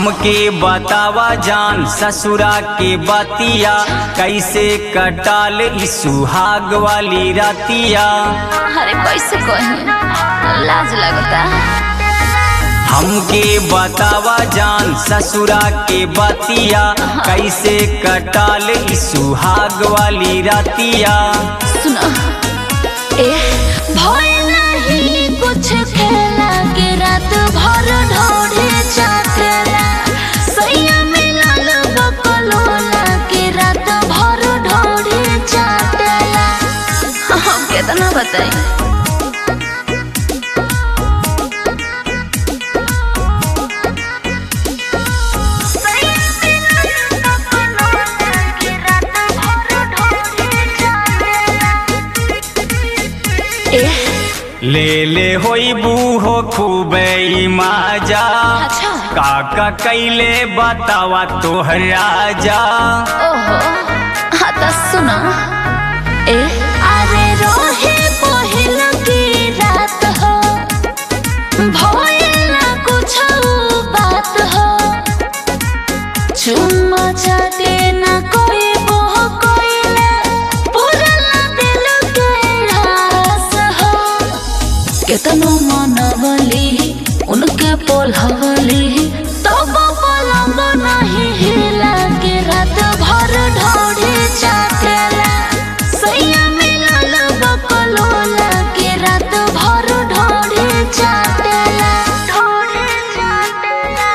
हमके बतावा जान ससुरा के बतिया कैसे कटाल ई सुहाग वाली रातिया अरे कैसे कही लाज लगता हमके बतावा जान ससुरा के बतिया कैसे कटाल ई सुहाग वाली रातिया सुनो ए भय नहीं कुछ खेला के रात भर ढोढ़े चाकला सैया मिलल बकलोला के रात भर ढोढ़े चाटला हम कितना बताई ले ले होइबू हो खूबे ई माजा अच्छा काका कैले बतावा तोहर राजा ओहो हाँ तो सुनो ए अरे रोहे पहिल की रात हो भइल ना कुछ बात हो चुम्मा चाटे ना कोई बोह कोइले पूरा ना दिल के रास हो केतनो मनवली उनके पोलहवली तब पलंग नहीं हिला के रात भर ढोढ़े चाटेला सैया मिलल बकलोला के रात भर ढोढ़े चाटेला ढोढ़े चाटेला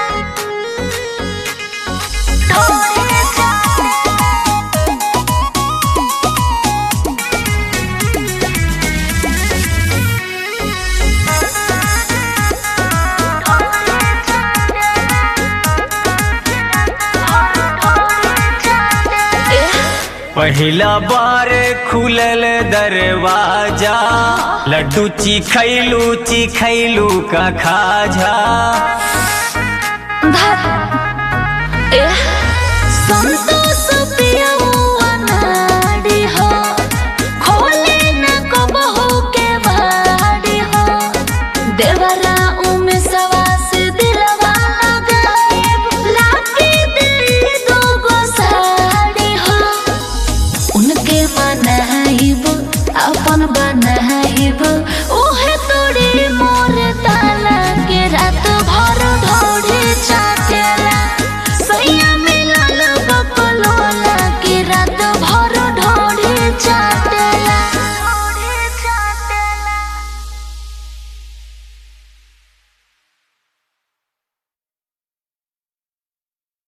ढोढ़े चाटेला पहिला बार खुलल दरवाजा लड्डू चिखैलू चिखैलू का खाजा संतोष पियौआ नाडी हो, खोले न कबहू के बाड़ी हो। देवरा उमे सवास दिलवा लगाइब, लाके दिली दोगो साड़ी हो। उनके मनाइब अपन बनाइब उ